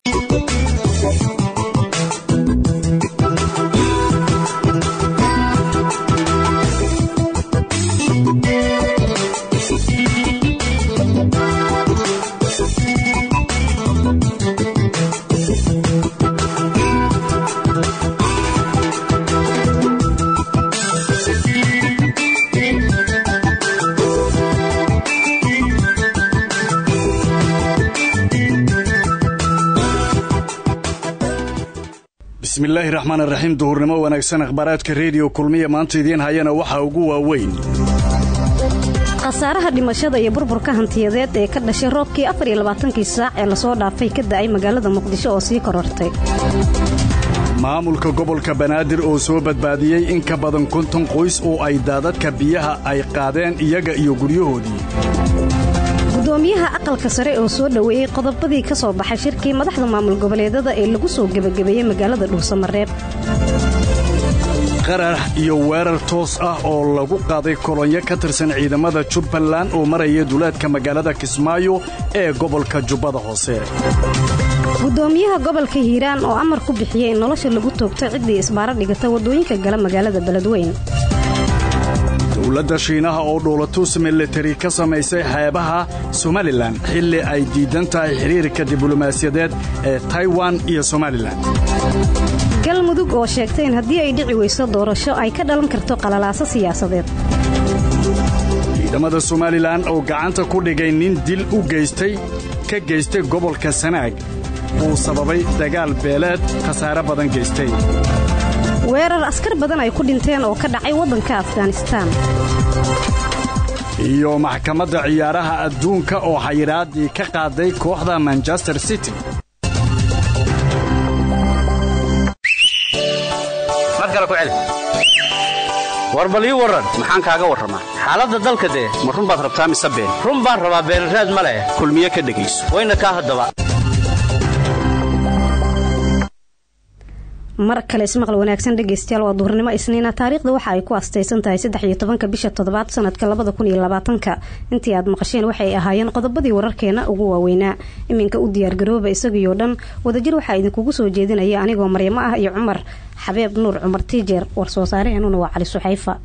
bismillaahi raxmaan raxiim duhurnimo wanaagsan akhbaaraadka rediyo kulmiya maanta idiin hayana waxaa ugu waaweyn khasaaraha dhimashada iyo burburka hantiyadeed ee ka dhashay roobkii afar iyo labaatankii saac ee lasoo dhaafay ka da'ay magaalada muqdisho oo sii korortay maamulka gobolka banaadir oo soo badbaadiyey in ka badan konton qoys oo ay daadadka biyaha ay qaadeen iyaga iyo guryahoodii gudoomiyaha aqalka sare oo soo dhoweeyey qodobadii ka soo baxay shirkii madaxda maamul goboleedada ee lagu soo gebagabeeyey magaalada dhuusamareeb qarax iyo weerar toos ah oo lagu qaaday kolonyo ka tirsan ciidamada jubbaland oo maraya duleedka magaalada kismaayo ee gobolka jubbada hoose gudoomiyaha gobolka hiiraan oo amar ku bixiyey in nolosha lagu toogto ciddii isbaaro dhigata waddooyinka gala magaalada beledweyn dowladda shiinaha oo dhoolatuus militari ka samaysay xeebaha somalilan xilli ay diidan tahay xiriirka diblomaasiyadeed ee taiwan iyo somalilan galmudug oo sheegtay in haddii ay dhici weyso doorasho ay ka dhalan karto qalalaaso siyaasadeed ciidamada somalilan oo gacanta ku dhigay nin dil u geystay ka geystay gobolka sanaag uu sababay dagaal beeleed khasaare badan geystay weerar askar badan ay ku dhinteen oo ka dhacay waddanka afghanistaan iyo maxkamadda ciyaaraha adduunka oo xayiraaddii ka qaaday kooxda manchester city war bal ii warran maxaan kaaga warramaa xaaladda dalka dee ma run baad rabtaa mise been run baan rabaa beenraad ma leh kulmiye ka dhegayso wayna kaa haddaba mar kale ismaqal wanaagsan dhegaystayaal waa duhurnimo isniina taariikhda waxa ay ku astaysan tahay saddex iyo tobanka bisha toddobaad sanadka labada kun iyo labaatanka intii aad maqasheen waxay ahaayeen qodobadii wararkeena ugu waaweynaa iminka u diyaargarooba isagiioo dhan wadajir waxaa idinkugu soo jeedinaya anigoo maryamo ah iyo cumar xabeeb nuur cumar tiijeer war soo saaraheenuna waa cali suxayfa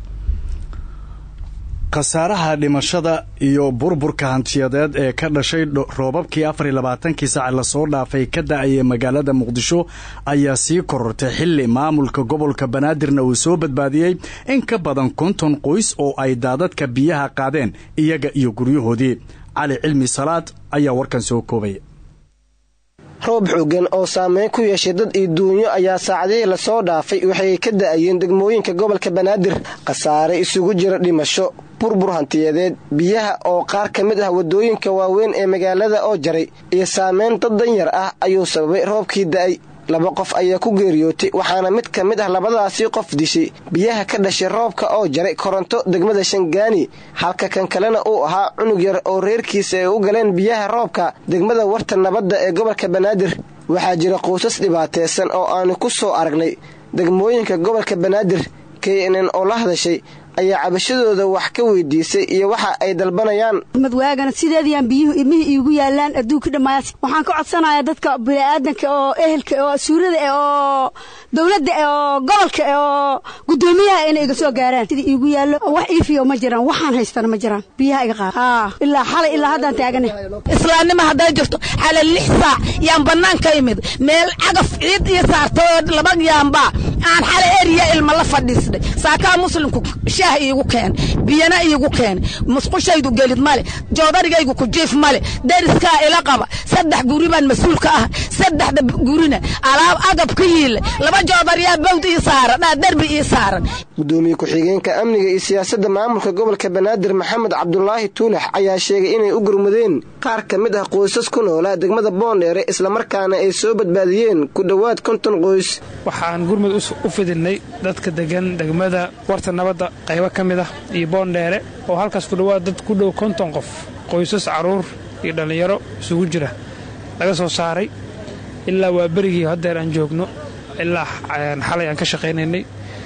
khasaaraha dhimashada iyo burburka hantiyadeed ee ka dhashay roobabkii afar iyo labaatankii saac lasoo dhaafay ka da-ayay magaalada muqdisho ayaa sii korortay xilli maamulka gobolka banaadirna uu soo badbaadiyey in ka badan konton qoys oo ay daadadka biyaha qaadeen iyaga iyo guryahoodii cali cilmi salaad ayaa warkan soo koobay roob xooggan oo saameyn ku yeeshay dad iyo duunyo ayaa saacadihii lasoo dhaafay waxay ka da'ayeen degmooyinka gobolka banaadir khasaare isugu jira dhimasho burbur hantiyadeed biyaha oo qaar ka mid ah waddooyinka waaweyn ee magaalada oo jaray iyo saameyn dad danyar ah ayuu sababay roobkii da'ay laba qof ayaa ku geeriyootay waxaana mid ka mid ah labadaasii qof dishay biyaha ka dhashay roobka oo jaray koronto degmada shangaani halka kan kalena uu ahaa cunug yar oo reerkiisa ay u galeen biyaha roobka degmada warta nabadda ee gobolka banaadir waxaa jira qoysas dhibaataysan oo aanu ku soo aragnay degmooyinka gobolka banaadir knn oo la hadashay ayaa cabashadooda wax ka weydiisay iyo waxa ay dalbanayaan madwaagana sideedayaan biyuhu ilmihii iigu yaalaan adduunka dhammaas waxaan ka codsanayaa dadka bini'aadanka oo ehelka oo suurada eh oo dowladda eh oo gobolka eh oo guddoomiyaha inay iga soo gaaraan sidii iigu yaallo wax iifiyo ma jiraan waxaan haystana ma jiraan biyaha iga qaad haa ilaa xalay ilaa haddaan taagana islaamnimo hadday jirto xalay lix saac yaan bannaan ka imid meel cagaf ciid ii saarta oo laba yaambaa aan xalay eriya ilma la fadhiisnay saakaa muslimku shaah iigu keen biyana iigu keen musqushaydu gelid male joodarigaygu ku jiif male deriskaa ila qaba saddex guri baan mas-uul ka ah saddexda gurina alaab agab ka yiila laba joodariyaa bawd ii saaran aa derbi ii saaran gudoomiye ku-xigeenka amniga iyo siyaasadda maamulka gobolka banaadir maxamed cabdulaahi tuulax ayaa sheegay inay u gurmudeen qaar ka mid ah qoysas ku noolaa degmada boondheere islamarkaana ay soo badbaadiyeen ku dhowaad konton qoys waxaan gurmud u fidinay dadka degan degmada warta nabadda qaybo ka mid ah iyo boondheere oo halkaas ku dhowaad dad ku dhow konton qof qoysas carruur iyo dhallinyaro isugu jira laga soo saaray ilaa waa berigii haddeer aan joogno ilaa xalay aan ka shaqaynaynay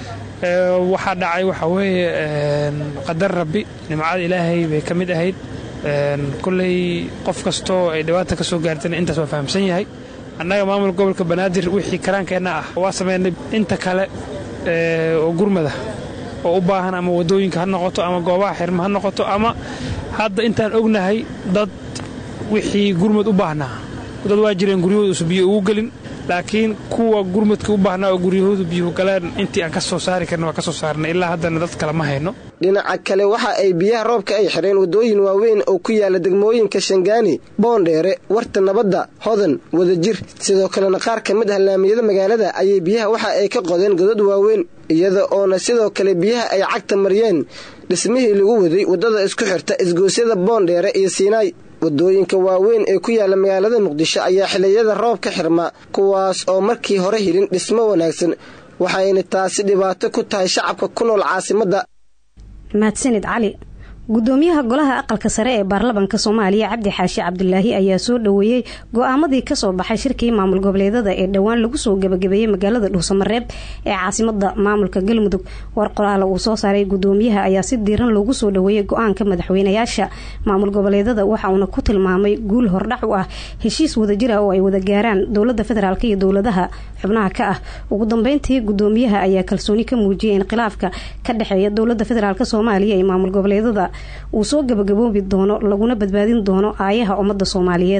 waxaa dhacay waxaa weeye qadar rabbi nimcada ilaahay bay ka mid ahayd kolley qof kastoo ay dhibaata ka soo gaartana intaas waa fahamsan yahay annaga maamulka gobolka banaadir wixii karaankeenna ah waa sameynay inta kale oo gurmada oo u baahan ama waddooyinka ha noqoto ama goobaha xirma ha noqoto ama hadda intaan ognahay dad wixii gurmad u baahnaa dad waa jireen guryahooduusa biyo ugu gelin laakiin kuwa gurmadka u baahnaa oo guryahoodu biyuhu galeen intii aan ka soo saari karna waa ka soo saarnay ilaa haddana dad kale ma hayno dhinaca kale waxa ay biyaha roobka ay xidheen waddooyin waaweyn oo ku yaala degmooyinka shangaani boondheere warta nabadda hodan wadajir sidoo kalena qaar ka mid ah laamiyada magaalada ayay biyaha waxa ay ka qodeen godad waaweyn iyada oona sidoo kale biyaha ay cagta mariyeen dhismihii lagu waday waddada isku xirta isgoosyada boondheere iyo siinaay waddooyinka waaweyn ee ku yaala magaalada muqdisho ayaa xilliyada roob ka xirma kuwaas oo markii hore helin dhismo wanaagsan waxayna taasi dhibaato ku tahay shacabka ku nool caasimadda mahadsanid cali gudoomiyaha golaha aqalka sare ee baarlamanka soomaaliya cabdi xaashi cabdulaahi ayaa soo dhoweeyey go-aamadii kasoo baxay shirkii maamul goboleedada ee dhowaan lagu soo gebagabeeyey magaalada dhuusamareeb ee caasimada maamulka galmudug war qoraala uu soo saaray gudoomiyaha ayaa si diiran loogu soo dhoweeyey go-aanka madaxweynayaasha maamul goboleedada waxa uuna ku tilmaamay guul hordhac u ah heshiis wadajira oo ay wada gaaraan dowlada federaalk iyo dowladaha xubnaha ka ah ugu dambeyntii gudoomiyaha ayaa kalsooni ka muujiyay in khilaafka ka dhexeeya dowlada federaalk soomaaliya iyo maamul goboleedada uu soo gabagaboobi doono laguna badbaadin doono aayaha ummadda soomaaliyeed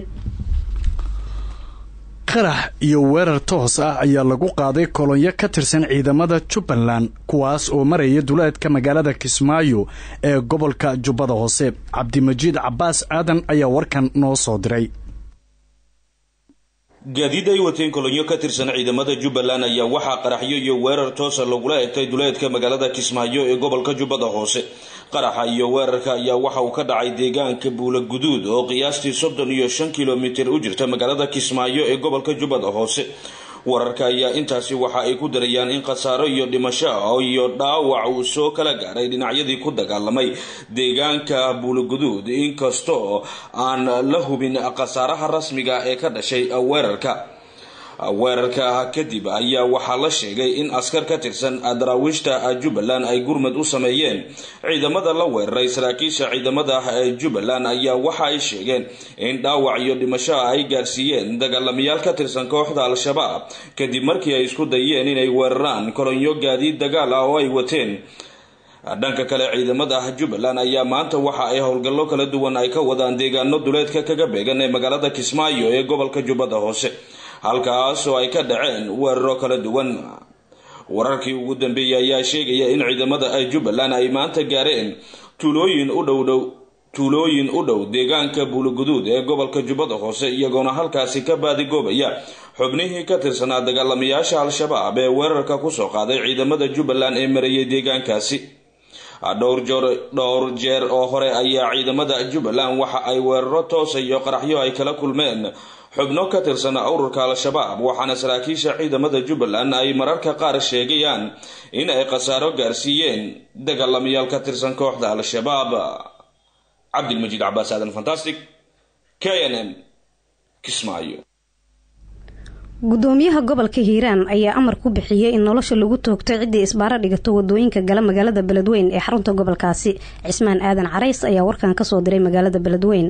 qarax iyo weerar toos ah ayaa lagu qaaday kolonyo ka tirsan ciidamada jubbaland kuwaas oo maraya duleedka magaalada kismaayo ee gobolka jubbada hoose cabdimajiid cabaas aadan ayaa warkan noo soo diray gaadiid ay wateen kolonyo ka tirsan ciidamada jubbaland ayaa waxaa qaraxyo iyo weerar toosa lagula egtay duleedka magaalada kismaayo ee gobolka jubbada hoose qaraxa iyo weerarka ayaa waxa uu ka dhacay deegaanka buula guduud oo qiyaastii soddon iyo shan kilomitir u jirta magaalada kismaayo ee gobolka jubbada hoose wararka ayaa intaasi waxa ay ku darayaan in khasaaro iyo dhimasho iyo dhaawac uu soo kala gaaray dhinacyadii ku dagaalamay deegaanka buulaguduud inkastoo aan la hubin khasaaraha rasmiga ee ka dhashay weerarka weerarka kadib ayaa waxaa la sheegay in askar ka tirsan daraawiishta jubbaland ay gurmad u sameeyeen ciidamada la weeraray saraakiisha ciidamada jubbaland ayaa waxa ay sheegeen in dhaawac iyo dhimasho ay gaarsiiyeen dagaalamayaal ka tirsan kooxda al-shabaab kadib markii ay isku dayeen inay weeraraan kolonyo gaadiid dagaal ah oo ay wateen dhanka kale ciidamada jubbaland ayaa maanta waxa ay howlgallo kala duwan ay ka wadaan deegaano duleedka kaga beegan ee magaalada kismaayo ee gobolka jubbada hoose halkaas oo ay ka dhaceen weeraro kala duwan wararkii ugu dambeeyay ayaa sheegaya in ciidamada jubbaland ay maanta gaareen tuulooyin u dhowdhow tuulooyin u dhow deegaanka buulaguduud ee gobolka jubbada hoose iyagoona halkaasi ka baadigoobaya xubnihii ka tirsanaa dagaalamayaasha al-shabaab ee weerarka kusoo qaaday ciidamada jubbaland ee marayay deegaankaasi dhowr jeer oo hore ayaa ciidamada jubbaland waxa ay weeraro toosa iyo qaraxyo ay kala kulmeen xubno ka tirsan ururka al-shabaab waxaana saraakiisha ciidamada jubbaland ay mararka qaar sheegayaan in ay khasaaro gaarsiiyeen dagaalamayaal ka tirsan kooxda al-shabaab cabdilmajiid cabaas aadan fantastic k n m kismaayo gudoomiyaha gobolka hiiraan ayaa amar ku bixiyey in nolosha lagu toogto ciddii isbaaro dhigato wadooyinka gala magaalada beledweyn ee xarunta gobolkaasi cismaan aadan carays ayaa warkan kasoo diray magaalada beledweyn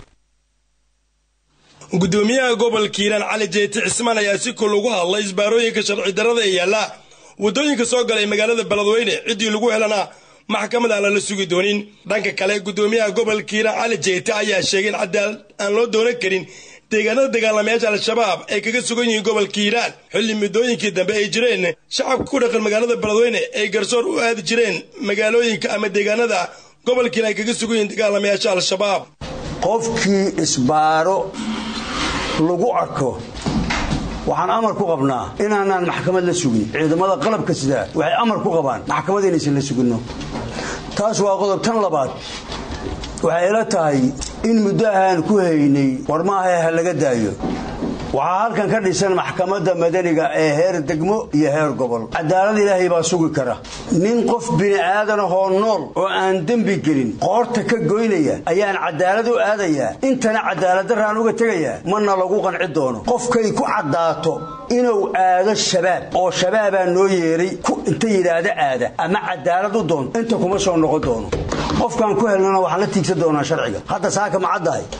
gudoomiyaha gobolka hiiraan cali jeyti cismaan ayaa si kul ugu hadlay isbaarooyinka sharci darrada ee yaalla wadooyinka soo galay magaalada beledweyne ciddii lagu helana maxkamad aan lala sugi doonin dhanka kale gudoomiyaha gobolka hiiraan cali jeyti ayaa sheegay in cadaalad aan loo doonan karin deegaanada dagaalamayaasha al-shabaab ay kaga sugan yihiin gobolka hiiraan xilli muddooyinkii dambe ay jireen shacabka ku dhaqan magaalada beledweyne ay garsoor u aadi jireen magaalooyinka ama deegaanada gobolka hiiraan ay kaga sugan yihiin dagaalamayaasha al-shabaab qofkii isbaaro lagu arko waxaan amar ku qabnaa inaanaan maxkamad la sugin ciidamada qalabka sidaa waxay amar ku qabaan maxkamad inaysan la suginno taas waa qodob tan labaad waxay ila tahay in muddo ahaan ku haynay war maahae ha laga daayo waxaa halkan ka dhisan maxkamadda madaniga ee heer degmo iyo heer gobol cadaalad ilaahay baa sugi kara nin qof bini aadanahoo nool oo aan dembi gelin qoorta ka goynaya ayaan cadaalad u aadayaa intana cadaaladdaraan uga tegayaa mana lagu qanci doono qofkay ku caddaato inuu aado shabaab oo shabaabaa noo yeeray inta yidhaahda aada ama cadaalad u doonto inta kuma soo noqon doono qofkaan ku helnana waxaan la tiigsan doonaa sharciga hadda saaka ma caddahay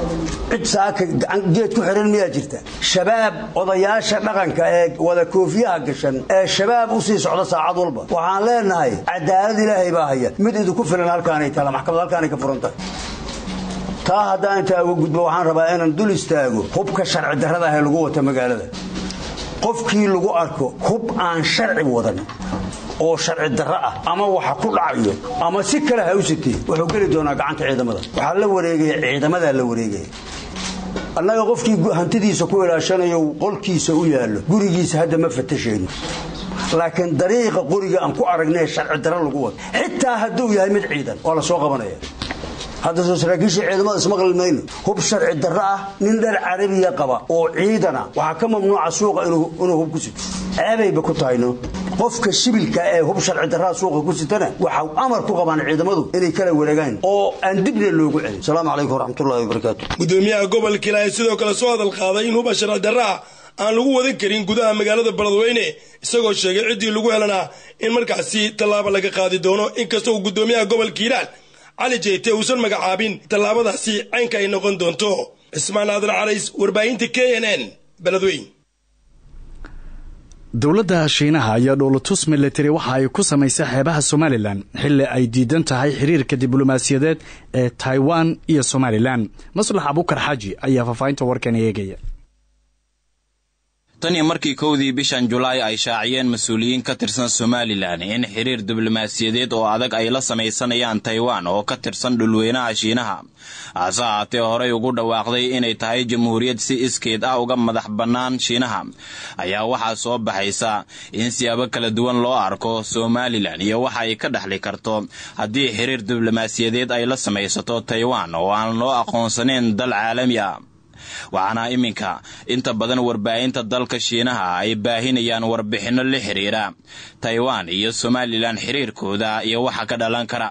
cid saaka geed ku xihan miyaa jirta shabaab odayaasha dhaqanka ee wada koofiyaha gashan ee shabaab u sii socda saacad walba waxaan leenahay cadaalad ilaahay baa haya mid idinku filan halkaanay taala maxkamad halkaanay ka furan tahay taa haddaan intaa uga gudbo waxaan rabaa inaan dul istaago hubka sharci darrada ah ee lagu wata magaalada qofkii lagu arko hub aan sharci wadan oo sharci darro ah ama waxa ku dhacayo ama si kale ha u sitee wuxuu geli doonaa gacanta ciidamada waxaa la wareegaya ciidamadaa la wareegaya annaga qofkii hantidiisa ku ilaashanayo qolkiisa u yaallo gurigiisa hadda ma fatashayno laakiin dariiqa qoriga aan ku aragnay sharci darro lagu wado xitaa hadduu yahay mid ciidan waa la soo qabanaya hadda soo saraakiisha ciidamada ismaqli mayno hub sharci darro ah nin dhar carabiya qaba oo ciidana waxaa ka mamnuuca suuqa inuu hub ku sito ceebayba ku tahayno qofka shibilka ee hub sharci darraa suuqa ku sitana waxau amar ku qabaan ciidamadu inay kala wareegaan oo aan dibna loogu celin asalaamu calaykum waraxmatullahi wabarakaatu gudoomiyaha gobolka ilaahay sidoo kale soo hadal qaaday in huba sharci darraa aan lagu wadan karin gudaha magaalada beledweyne isagoo sheegay ciddii lagu helanaa in markaasi tallaabo laga qaadi doono inkasta uu gudoomiyaha gobolka hiiraan cali jeyte uusan magacaabin tallaabadaasi caynka ay noqon doonto cismaan aadan carays warbaahinta k n n beledweyn dowladda shiinaha ayaa dhoolatus militari waxa ay ku samaysay xeebaha somalilan xilli ay diidan tahay xiriirka diblomaasiyadeed ee taiwan iyo somalilan maslax abukar xaaji ayaa faahfaahinta warkan eegaya tan iyo markii kowdii bishan julaay ay shaaciyeen mas-uuliyiin ka tirsan somalilan in xiriir diblomaasiyadeed oo adag ay la samaysanayaan taiwan oo ka tirsan dhulweynaha shiinaha hase ahaatee horey ugu dhawaaqday inay tahay jamhuuriyad si iskeed ah uga madax bannaan shiinaha ayaa waxaa soo baxaysa in siyaabo kala duwan loo arko somalilan iyo waxa ay ka dhexli karto haddii xiriir diblomaasiyadeed ay la samaysato taiwan oo aan loo aqoonsanayn dal caalami ah waxaana iminka inta badan warbaahinta dalka shiinaha ay baahinayaan warbixinno la xiriira taiwan iyo somalilan xiriirkooda iyo waxa ka dhalan kara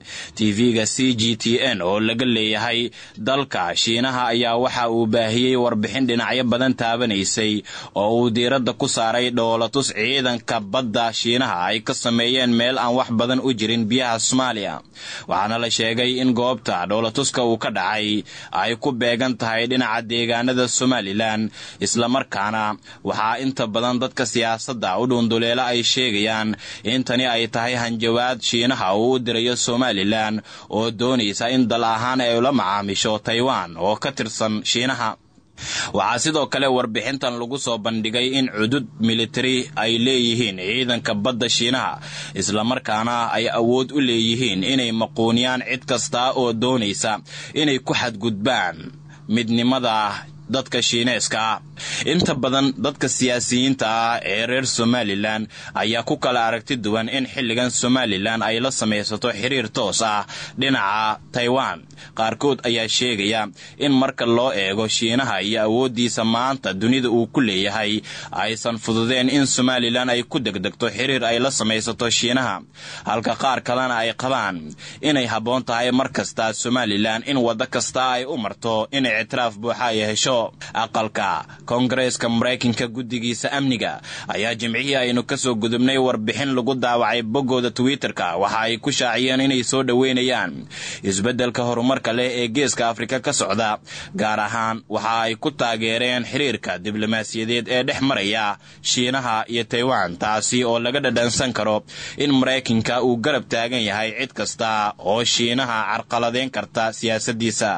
tv-ga c g t n oo laga leeyahay dalka shiinaha ayaa waxa uu baahiyey warbixin dhinacyo badan taabanaysay oo uu diiradda ku saaray dhoolatus ciidanka badda shiinaha ay ka sameeyeen meel aan wax badan u jirin biyaha soomaaliya waxaana la sheegay in goobta dhoolatuska uu ka dhacay ay ku beegan tahay dhinaca deegaanada somalilan islamarkaana waxaa inta badan dadka siyaasadda u dhuunduleela ay sheegayaan in tani ay tahay hanjawaad shiinaha uu u dirayo somalilan oo doonaysa in dal ahaan ay ula macaamisho taiwan oo ka tirsan shiinaha waxaa sidoo kale warbixintan lagu soo bandhigay in cudud militari ay leeyihiin ciidanka badda shiinaha islamarkaana ay awood u leeyihiin inay maquuniyaan cid kasta oo doonaysa inay ku xadgudbaan midnimada dadka shiineeska ah inta badan dadka siyaasiyiinta ah ee reer somalilan ayaa ku kala aragti duwan in xilligan somalilan ay la samaysato xiriir toos ah dhinaca taiwan qaarkood ayaa sheegaya in marka loo eego shiinaha iyo awooddiisa maanta dunida uu ku leeyahay aysan fududeen in somalilan ay ku degdegto xiriir ay la samaysato shiinaha halka qaar kalena ay qabaan inay habboon tahay mar kasta somalilan in waddo kasta ay u marto inay ictiraaf buuxa ay hesho aqalka koongareeska maraykanka guddigiisa amniga ayaa jimcihii aynu ka soo gudubnay warbixin lagu daawacay boggooda twitter-ka waxa ay ku shaaciyeen inay soo dhoweynayaan isbeddelka horumarka leh ee geeska afrika ka socda gaar ahaan waxa ay ku taageereen xiriirka diblomaasiyadeed ee dhex maraya shiinaha iyo taiwan taasi oo laga dhadhansan karo in maraykanka uu garab taagan yahay cid kasta oo shiinaha carqaladeyn karta siyaasaddiisa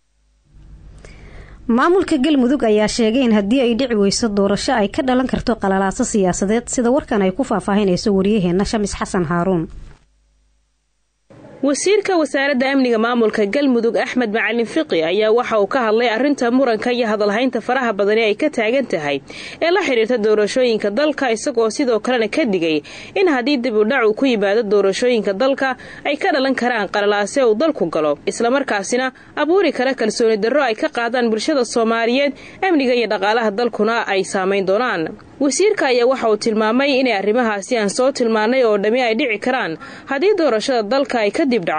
maamulka galmudug ayaa sheegay in haddii ay dhici weyso doorasho ay ka dhalan karto qalalaaso siyaasadeed sida warkan ay ku faahfaahinayso waryaheena shamis xasan haaruun wasiirka wasaaradda amniga maamulka galmudug axmed macalin fiqi ayaa waxa uu ka hadlay arrinta muranka iyo hadalhaynta faraha badani ay ka taagan tahay ee la xidhiirta doorashooyinka dalka isagoo sidoo kalena ka digay in haddii dib u dhac uu ku yimaado doorashooyinka dalka ay ka dhalan karaan qalalaase uu dalku galo islamarkaasina abuuri kara kalsooni darro ay ka qaadaan bulshada soomaaliyeed amniga iyo dhaqaalaha dalkuna ay saamayn doonaan wasiirka ayaa waxa uu tilmaamay inay arrimahaasi aan soo tilmaannay oo dhammi ay dhici karaan haddii doorashada dalka ay kadib dhacdo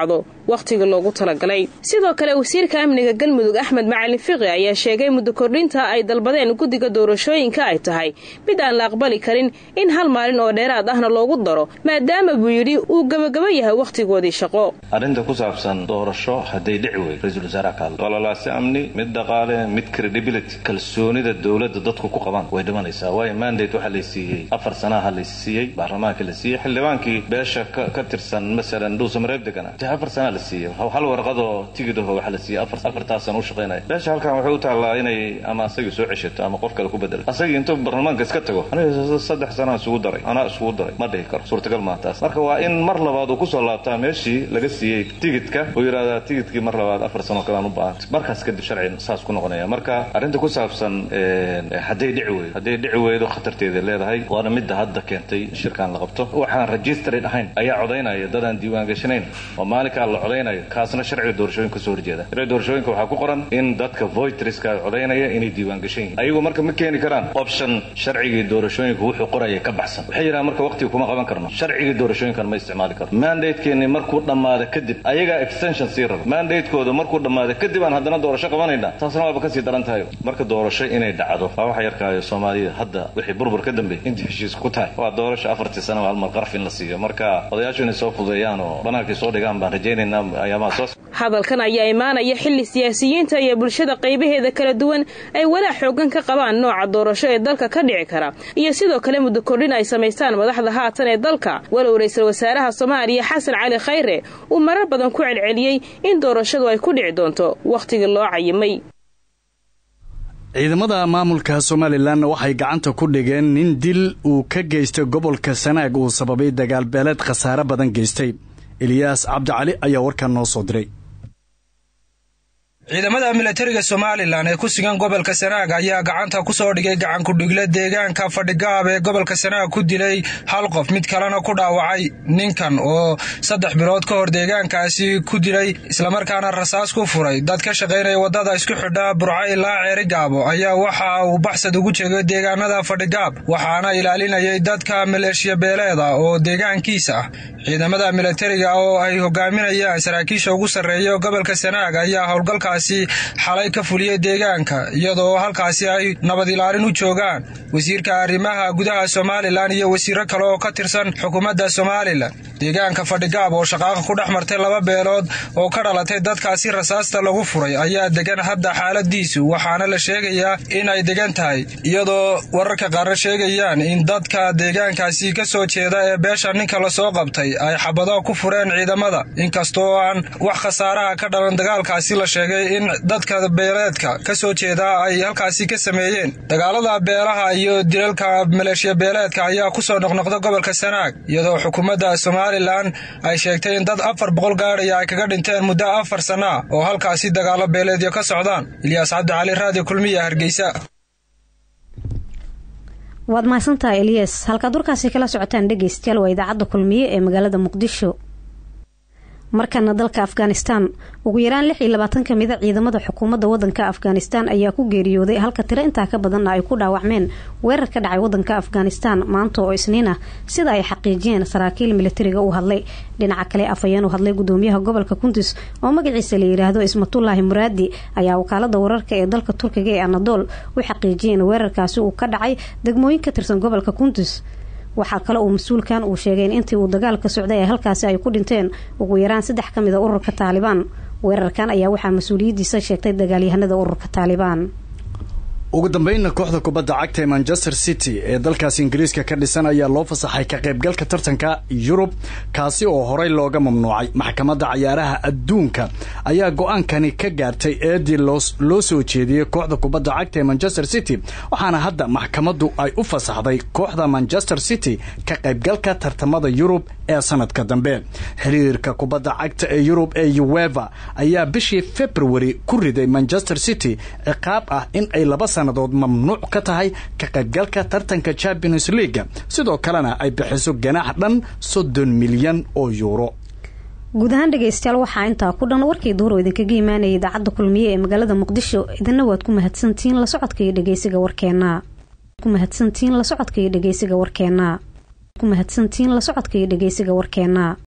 wakhtiga loogu talagalay sidoo kale wasiirka amniga galmudug axmed macalin fiqi ayaa sheegay muddo kordhinta ay dalbadeen guddiga doorashooyinka ay tahay mid aan la aqbali karin in hal maalin oo dheeraad ahna loogu daro maadaama buu yidhi uu gabagaba yahay wakhtigoodii shaqo arrinta ku saabsan doorasho hadday dhici wey ra-iisul wasaaraha ka hadla ololaasi amni mid dhaqaale mid credibility kalsoonida dowladda dadku ku qabaan way dhimanaysaa waayo mandate waxaa la siiyey afar sanaha la siiyey baarlamaanka la siiyey xildhibaankii beesha ka tirsan masalan dhuusamareeb degana dee afar sanaa la siiyey hal warqadoo tigidhaho waxaa la siiyey afartaas sana u shaqaynaya beesha halkan waxay u taallaa inay ama asagii soo ceshato ama qof kale ku bedelo asagii intuu baarlamaanka iska tago aniga saddex sanaa isugu daray anaa isugu daray ma dhihi karo suurtagal maa taas marka waa in mar labaad uu kusoo laabtaa meeshii laga siiyey tigidka uu yidhahdaa tigidkii mar labaad afar sano kalean u baahan markaas kadib sharci saas ku noqonaya marka arrinta ku saabsan hadday dhici weydo hadday dhici weydo khatarteeda leedahay waana midda hadda keentay shirkan la qabto waxaan registered ahayn ayaa codaynaya dadaan diiwaan gashanayn oo maalinkaa la codaynayo kaasna sharciga doorashooyinka kasoo horjeeda sharciga doorashooyinka waxaa ku qoran in dadka voitriska codaynaya inay diiwaan gashan yihin ayagu marka ma keeni karaan option sharcigii doorashooyinka wuxuu qoraya ka baxsan waxay yidhahan marka waqtiga kuma qaban karno sharcigii doorashooyinkan ma isticmaali karno mandatekeeni markuu dhammaado kadib ayagaa extension sii raba mandatekooda markuu dhammaado kadib aan haddana doorasho qabanayna taasna waaba kasii daran tahay marka doorasho inay dhacdo waa waxa yarkaayo soomaalida hadda wixii burbur ka dambeeyay intii heshiis ku tahay waa doorasho afartii sano halmar qaraf in la siiyo marka odayaashu inay soo fudeeyaan oo banaankay soo dhigaan baan rajaynaynaa ayaamaha soo hadalkan ayaa imaanaya xilli siyaasiyiinta iyo bulshada qaybaheeda kala duwan ay walaac xoogan ka qabaan nooca doorasho ee dalka ka dhici kara iyo sidoo kale muddo kordhin ay samaystaan madaxda haatan ee dalka walow ra-iisul wasaaraha soomaaliya xasan cali khayre uu marar badan ku celceliyey in doorashadu ay ku dhici doonto wakhtigii loo cayimay ciidamada maamulka somalilan waxay gacanta ku dhigeen nin dil uu ka geystay gobolka sanaag uu sababay dagaal beeleed khasaare badan geystay eliyaas cabdicali ayaa warkan noo soo diray ciidamada milatariga somalilan ee ku sugan gobolka sanaag ayaa gacanta ku soo dhigay gacankudhigle deegaanka fadhigaab ee gobolka sanaag ku dilay hal qof mid kalena ku dhaawacay ninkan oo saddex bilood ka hor deegaankaasi ku dilay islamarkaana rasaas ku furay dad ka shaqaynaya waddada isku xidha burco ilaa ceerigaabo ayaa waxa uu baxsad ugu jeegay deegaanada fadhigaab waxaana ilaalinayay dadka maleeshiya beeleeda oo deegaankiisa ah ciidamada milatariga oo ay hogaaminayaan saraakiisha ugu sarreeya gobolka sanaag ayaa howlgalka xalay ka fuliyey deegaanka iyadoo halkaasi ay nabad ilaalin u joogaan wasiirka arrimaha gudaha somalilan iyo wasiiro kale oo ka tirsan xukuumadda somalilan deegaanka fadhigaab oo shaqaaqa ku dhex martay laba beelood oo ka dhalatay dadkaasi rasaasta lagu furay ayaa degan hadda xaaladiisu waxaana la sheegayaa in ay degan tahay iyadoo wararka qaarna sheegayaan in dadka deegaankaasi ka soo jeeda ee beesha ninka lasoo qabtay ay xabado ku fureen ciidamada inkastoo aan wax khasaaraha ka dhalan dagaalkaasi la sheegay in dadka beeleedka ka soo jeeda ay halkaasi ka sameeyeen dagaalada beelaha iyo dilalka maleeshiya beeleedka ayaa kusoo noqnoqda gobolka sanaag iyadoo xukuumadda somalilan ay sheegtay in dad afar boqol gaadhaya ay kaga dhinteen muddo afar sana oo halkaasi dagaalo beeleedyo ka socdaan ilyaas cabdicali raadi kulmiya hargeysa waad mahadsantahay eliyas halkaad warkaasi kala socotaan dhegeystayaal waa idaacadda kulmiye ee magaalada muqdisho markana dalka afghanistan ugu yaraan lix iyo labaatan ka mida ciidamada xukuumadda wadanka afghanistan ayaa ku geeriyooday halka tiro intaa ka badanna ay ku dhaawacmeen weerar ka dhacay wadanka afghanistan maanta oo isniin ah sida ay xaqiijiyeen saraakiil militariga u hadlay dhinaca kale afhayeen u hadlay gudoomiyaha gobolka kundus oo magaciisa la yidhaahdo ismatullaahi muraadi ayaa wakaalada wararka ee dalka turkiga ee anadol u xaqiijiyay in weerarkaasi uu ka dhacay degmooyin ka tirsan gobolka kundus waxaa kale uu mas-uulkan uu sheegay in intii uu dagaalka socday ee halkaasi ay ku dhinteen ugu yaraan saddex ka mid a ururka taalibaan weerarkan ayaa waxaa mas-uuliyaddiisa sheegtay dagaalyahanada ururka taalibaan ugu dambeynna kooxda kubadda cagta ee manchester city ee dalkaas ingiriiska ka dhisan ayaa loo fasaxay ka qaybgalka tartanka yurub kaasi oo horey looga mamnuucay maxkamadda cayaaraha adduunka ayaa go-aankani ka gaartay eedii loo soo jeediyey kooxda kubadda cagta ee manchester city waxaana hadda maxkamaddu ay u fasaxday kooxda manchester city ka qaybgalka tartamada yurub ee sanadka dambe xiriirka kubadda cagta ee yurub ee ueva ayaa bishii february ku riday manchester city ciqaab ah in ay laba sannadood mamnuuc ka tahay ka qaybgalka tartanka champions leaga sidoo kalena ay bixiso ganaax dhan soddon milyan oo yuuro guud ahaan dhegeystayaal waxaa intaa ku dhan warkii duuro idinkaga imaanayay idaacadda kulmiye ee magaalada muqdisho idina waad ku mahadsantihiin la socodka iyo dhegeysiga warkeena ku mahadsantihiin la socodka iyo dhegeysiga warkeena ku mahadsantihiin la socodka iyo dhegeysiga warkeena